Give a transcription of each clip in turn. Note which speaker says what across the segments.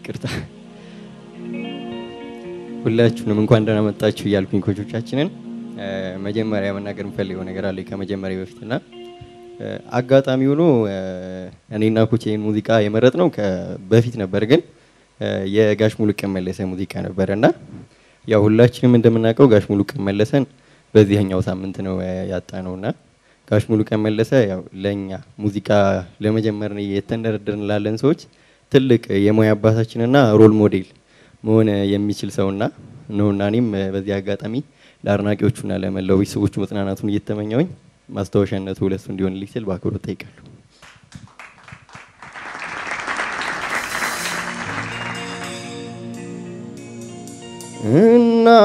Speaker 1: ቅርታ ሁላችሁንም እንኳን ደህና መጣችሁ እያልኩኝ ኮቾቻችንን እ፣ መጀመሪያ መናገር የምፈልገው ነገር አለ ከመጀመሪያ በፊትና እ፣ አጋጣሚ ሆኖ እ፣ እኔና ኮቼ ይህን ሙዚቃ የመረጥ ነው በፊት ነበር፣ ግን እ፣ የጋሽ ሙሉቀን መለሰ ሙዚቃ ነበረ እና ያው ሁላችንም እንደምናውቀው ጋሽ ሙሉቀን መለሰን በዚህኛው ሳምንት ነው ያጣ ነው እና ጋሽ ሙሉቀን መለሰ ያው ለእኛ ሙዚቃ ለመጀመር የተንደረደርን ላለን ሰዎች ትልቅ የሙያ አባታችንና ሮል ሞዴል መሆን የሚችል ሰውና ነውና እኔም በዚህ አጋጣሚ ለአድናቂዎቹና ለመላው ቤተሰቦቹ መጽናናቱን እየተመኘውኝ ማስታወሻነቱ ለሱ እንዲሆንልኝ ስል በአክብሮት ጠይቃለሁ። እና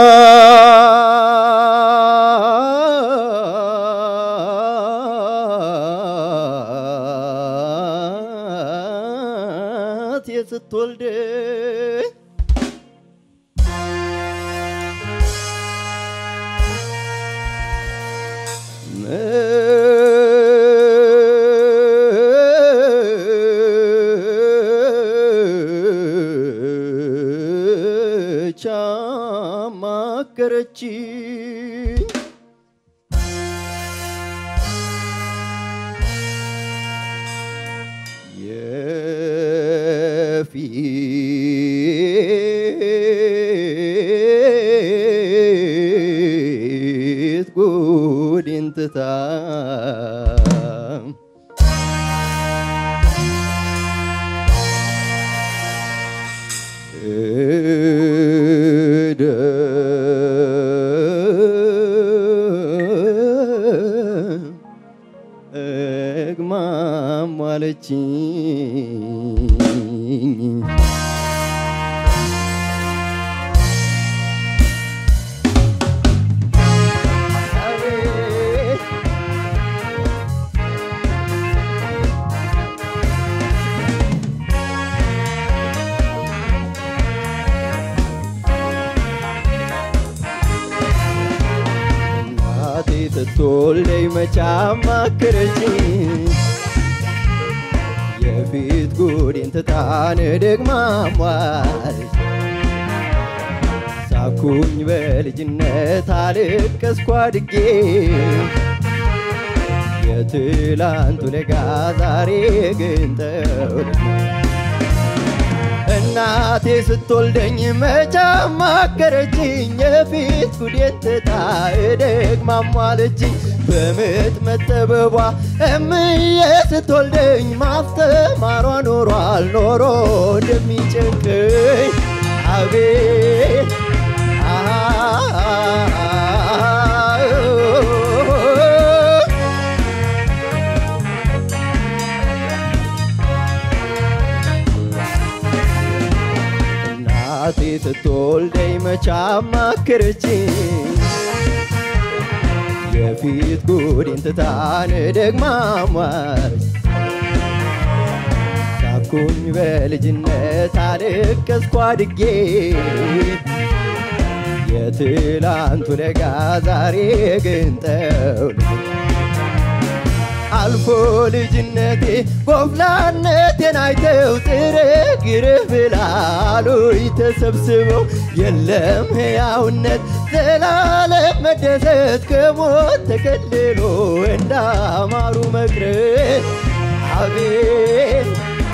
Speaker 1: ስትወልድ ቻማከረችኝ የፊት ጉዴን ትታ እግማም አለችኝ እናቴ ስትወልደኝ መች አማከረችኝ የፊት ጉዴን ትታን ደግማ ሟለች ሳኩኝ በልጅነት አልቀስኩ አድጌ የትላንቱ ለጋ ዛሬ ግን ጠውልጌ እናቴ ስትወልደኝ መች አማከረችኝ የፊት ጉዴን ትታ ደግማ ሟለችኝ በምጥ መጠበቧ እምዬ ስትወልደኝ ማስተማሯ ኖሯል ኖሮ እንደሚጨንቀኝ አቤት እናቴ ስትወልደኝ መች አማከረችኝ የፊት ጉዴን ትታን ደግማ ሟለች ሳኩኝ በልጅነት አልቀስኩ አድጌ የትላንቱ ለጋ ዛሬ ግን ጠውልጌ አልፎ ልጅነቴ ጎፍላነቴን አይተው ጥርግርህ ብላሉኝ ተሰብስበው የለም ሕያውነት ዘላለም መደሰት ከሞት ተከልሎ እንዳማሩ መቅረት አቤት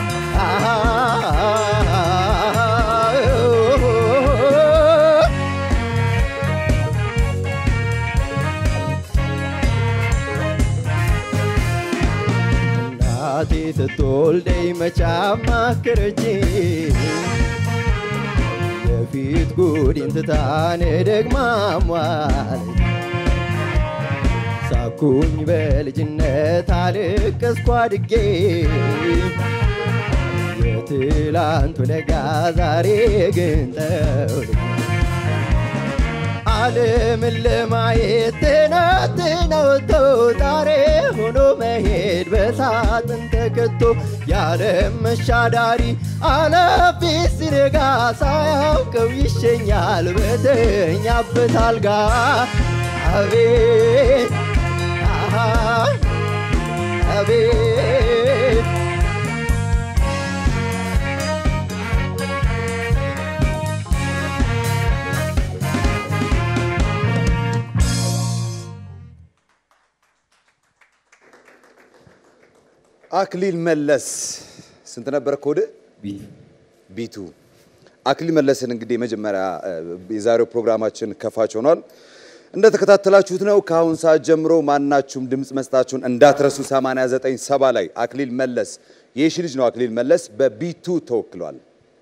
Speaker 1: እናቴ ስትወልደኝ መች አማከረችኝ የፊት ጉዴን ትታን ደግማ ሟለች ሳኩኝ በልጅነት አልቀስኩ አድጌ የትላንቱ ለጋ ዛሬ ግን ጠውልጌ ዓለምን ለማየት ትናንትና ወጥቶ ዛሬ ሆኖ መሄድ በሳጥን ተከቶ የዓለም መሻዳሪ አላፊ ሲነጋ ሳያውቀው ይሸኛል በተኛበት አልጋ አቤት አሃ አቤት
Speaker 2: አክሊል መለስ ስንት ነበረ ኮድ? ቢቱ አክሊል መለስን እንግዲህ መጀመሪያ የዛሬው ፕሮግራማችን ከፋች ሆኗል። እንደተከታተላችሁት ነው። ከአሁን ሰዓት ጀምሮ ማናችሁም ድምፅ መስጣችሁን እንዳትረሱ። 89 ሰባ ላይ አክሊል መለስ የሺ ልጅ ነው። አክሊል መለስ በቢቱ ተወክሏል።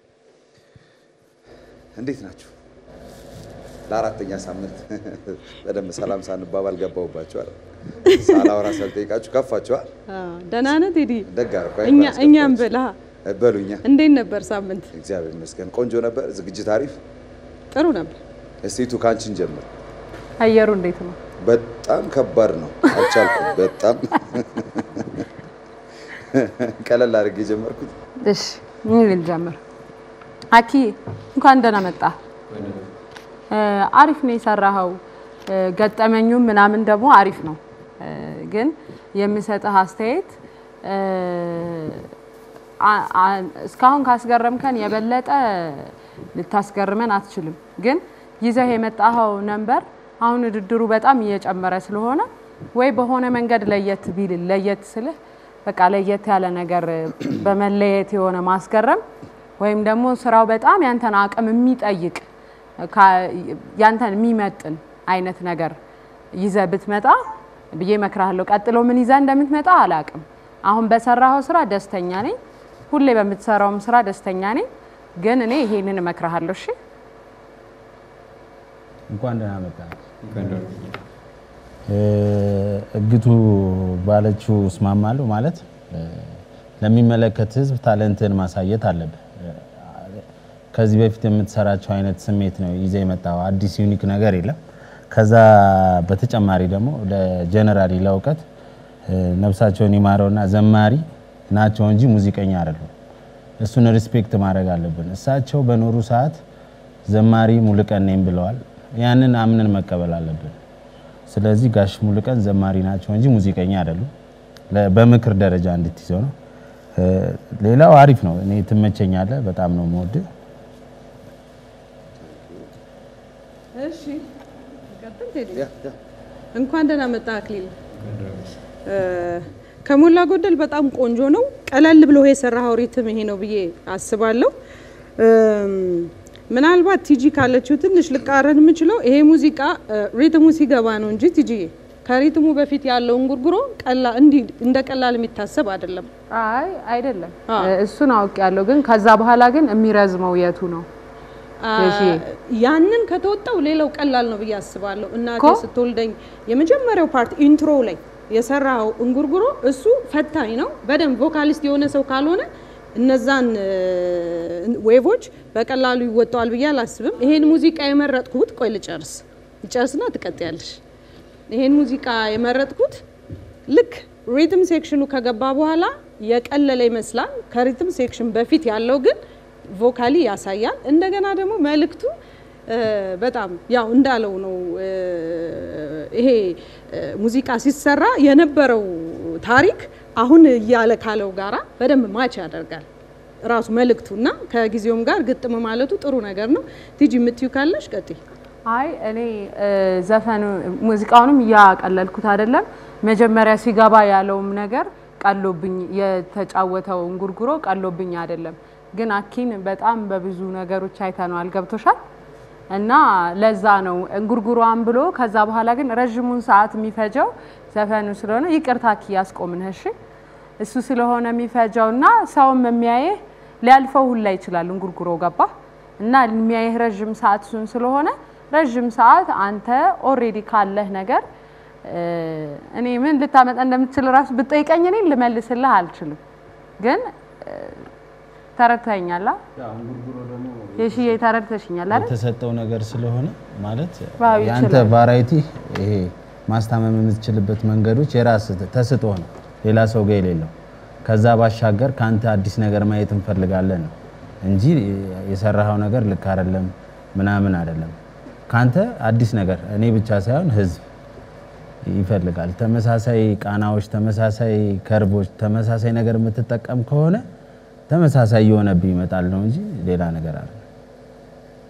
Speaker 2: እንዴት ናችሁ? ለአራተኛ ሳምንት በደንብ ሰላም ሳንባባል ገባሁባችኋል። ሳላወራ ሳልጠይቃችሁ ከፋችኋል።
Speaker 3: ደህና ነህ ቴዲ?
Speaker 2: ደግ አደረኩ።
Speaker 3: እኛ እኛም ብላ
Speaker 2: በሉኛ።
Speaker 3: እንዴት ነበር ሳምንት?
Speaker 2: እግዚአብሔር ይመስገን ቆንጆ ነበር። ዝግጅት አሪፍ።
Speaker 3: ጥሩ ነበር።
Speaker 2: እስቲቱ ካንቺን ጀምር።
Speaker 3: አየሩ እንዴት ነው?
Speaker 2: በጣም ከባድ ነው። አልቻልኩም። በጣም ቀለል አድርጌ የጀመርኩት
Speaker 4: እሺ ምን ልጀምር? አኪ እንኳን ደህና መጣ። አሪፍ ነው የሰራኸው። ገጠመኙም ምናምን ደግሞ አሪፍ ነው። ግን የምሰጥህ አስተያየት እስካሁን ካስገረምከን የበለጠ ልታስገርመን አትችልም። ግን ይዘህ የመጣኸው ነንበር አሁን ውድድሩ በጣም እየጨመረ ስለሆነ ወይ በሆነ መንገድ ለየት ቢል ለየት ስልህ በቃ ለየት ያለ ነገር በመለየት የሆነ ማስገረም ወይም ደግሞ ስራው በጣም ያንተን አቅም የሚጠይቅ ያንተን የሚመጥን አይነት ነገር ይዘህ ብትመጣ ብዬ እመክርሃለሁ። ቀጥሎ ምን ይዘህ እንደምትመጣ አላቅም። አሁን በሰራኸው ስራ ደስተኛ ነኝ። ሁሌ በምትሰራውም ስራ ደስተኛ ነኝ። ግን እኔ ይሄንን እመክርሃለሁ። እሺ
Speaker 5: እንኳን ደህና መጣ። እግቱ ባለችው እስማማለሁ። ማለት ለሚመለከት ህዝብ ታለንትን ማሳየት አለብህ። ከዚህ በፊት የምትሰራቸው አይነት ስሜት ነው ይዘህ የመጣው። አዲስ ዩኒክ ነገር የለም። ከዛ በተጨማሪ ደግሞ ለጀነራሊ ለእውቀት ነፍሳቸውን ይማረውና ዘማሪ ናቸው እንጂ ሙዚቀኛ አይደሉም። እሱን ሪስፔክት ማድረግ አለብን። እሳቸው በኖሩ ሰዓት ዘማሪ ሙሉቀን ነኝ ብለዋል። ያንን አምነን መቀበል አለብን። ስለዚህ ጋሽ ሙሉቀን ዘማሪ ናቸው እንጂ ሙዚቀኛ አይደሉም። በምክር ደረጃ እንድትይዘው ነው። ሌላው አሪፍ ነው። እኔ ትመቸኛለህ። በጣም ነው የምወድህ።
Speaker 3: እሺ ቀጥል ቴዲ። እንኳን ደህና መጣ አክሊል። ከሞላ ጎደል በጣም ቆንጆ ነው። ቀለል ብሎ የሰራኸው ሪትም ይሄ ነው ብዬ አስባለሁ። ምናልባት ቲጂ ካለችው ትንሽ ልቃረን የምችለው ይሄ ሙዚቃ ሪትሙ ሲገባ ነው እንጂ ቲጂ ከሪትሙ በፊት ያለውን ጉርጉሮ እንዲህ እንደ ቀላል የሚታሰብ አይደለም።
Speaker 4: አይ አይደለም፣ እሱን አውቅ ያለው ግን ከዛ በኋላ ግን የሚረዝመው የቱ ነው?
Speaker 3: ያንን ከተወጣው ሌላው ቀላል ነው ብዬ አስባለሁ። እናቴ ስትወልደኝ የመጀመሪያው ፓርት ኢንትሮ ላይ የሰራው እንጉርጉሮ እሱ ፈታኝ ነው። በደንብ ቮካሊስት የሆነ ሰው ካልሆነ እነዛን ዌቮች በቀላሉ ይወጣዋል ብዬ አላስብም። ይሄን ሙዚቃ የመረጥኩት ቆይ ልጨርስ ልጨርስና ትቀጥያለሽ። ይሄን ሙዚቃ የመረጥኩት ልክ ሪትም ሴክሽኑ ከገባ በኋላ የቀለለ ይመስላል። ከሪትም ሴክሽን በፊት ያለው ግን ቮካሊ ያሳያል። እንደገና ደግሞ መልእክቱ በጣም ያው እንዳለው ነው። ይሄ ሙዚቃ ሲሰራ የነበረው ታሪክ አሁን እያለ ካለው ጋራ በደንብ ማች ያደርጋል ራሱ መልእክቱ እና ከጊዜውም ጋር ግጥም ማለቱ ጥሩ ነገር ነው። ቲጂ የምትዩ ካለሽ ቀጥይ።
Speaker 4: አይ እኔ ዘፈኑ ሙዚቃውንም እያቀለልኩት አይደለም። መጀመሪያ ሲገባ ያለውም ነገር ቀሎብኝ የተጫወተው እንጉርጉሮ ቀሎብኝ አይደለም። ግን አኪን በጣም በብዙ ነገሮች አይተነዋል። ገብቶሻል? እና ለዛ ነው እንጉርጉሯን ብሎ ከዛ በኋላ ግን ረዥሙን ሰዓት የሚፈጀው ዘፈኑ ስለሆነ ይቅርታ አኪ ያስቆምንህ። እሺ እሱ ስለሆነ የሚፈጀው እና ሰውም የሚያየህ ሊያልፈው ሁላ ይችላል እንጉርጉሮ ገባ እና የሚያየህ ረዥም ሰዓት እሱን ስለሆነ ረዥም ሰዓት አንተ ኦሬዲ ካለህ ነገር እኔ ምን ልታመጣ እንደምትችል ራሱ ብጠይቀኝ እኔ ልመልስልህ አልችልም። ግን ተረድተኛላ የሽዬ ተረድተሽኛል አይደል?
Speaker 5: የተሰጠው ነገር ስለሆነ ማለት
Speaker 4: ዋው
Speaker 5: ያንተ
Speaker 4: ይችላል።
Speaker 5: ቫራይቲ ይሄ ማስታመም የምትችልበት መንገዶች የራስ ተስጦ ነው፣ ሌላ ሰው ጋር የሌለው። ከዛ ባሻገር ከአንተ አዲስ ነገር ማየት እንፈልጋለን ነው እንጂ የሰራኸው ነገር ልክ አይደለም ምናምን አይደለም። ከአንተ አዲስ ነገር እኔ ብቻ ሳይሆን ህዝብ ይፈልጋል። ተመሳሳይ ቃናዎች፣ ተመሳሳይ ከርቦች፣ ተመሳሳይ ነገር የምትጠቀም ከሆነ ተመሳሳይ እየሆነብህ ይመጣል ነው እንጂ ሌላ ነገር አለ።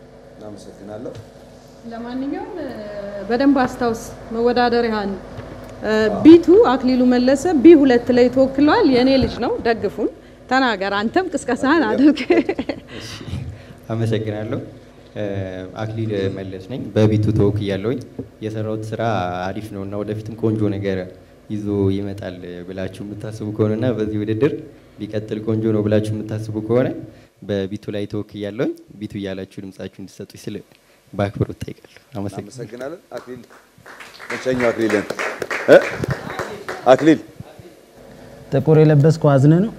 Speaker 2: እናመሰግናለሁ።
Speaker 3: ለማንኛውም በደንብ አስታውስ መወዳደሪያን ቢቱ አክሊሉ መለሰ ቢ ሁለት ላይ ተወክሏል። የእኔ ልጅ ነው። ደግፉን። ተናገር አንተም ቅስቀሳህን አድርግ።
Speaker 1: አመሰግናለሁ። አክሊል መለስ ነኝ። በቢቱ ተወክያለሁኝ። የሰራሁት ስራ አሪፍ ነው እና ወደፊትም ቆንጆ ነገር ይዞ ይመጣል ብላችሁ የምታስቡ ከሆነ እና በዚህ ውድድር ቢቀጥል ቆንጆ ነው ብላችሁ የምታስቡ ከሆነ በቢቱ ላይ ተወክያለሁኝ። ቢቱ እያላችሁ ድምጻችሁ እንዲሰጡ ስል በአክብሮት እጠይቃለሁ። አመሰግናለሁ።
Speaker 2: አመሰግናለን። አክሊል መቸኛው አክሊልን እ? አክሊል
Speaker 5: ጥቁር የለበስከው አዝነ ነው።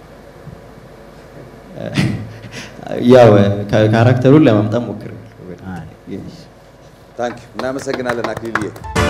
Speaker 1: ያው ካራክተሩን ለማምጣት ሞክሬያለሁ።
Speaker 5: አይ።
Speaker 2: ታንክ እናመሰግናለን አክሊልዬ።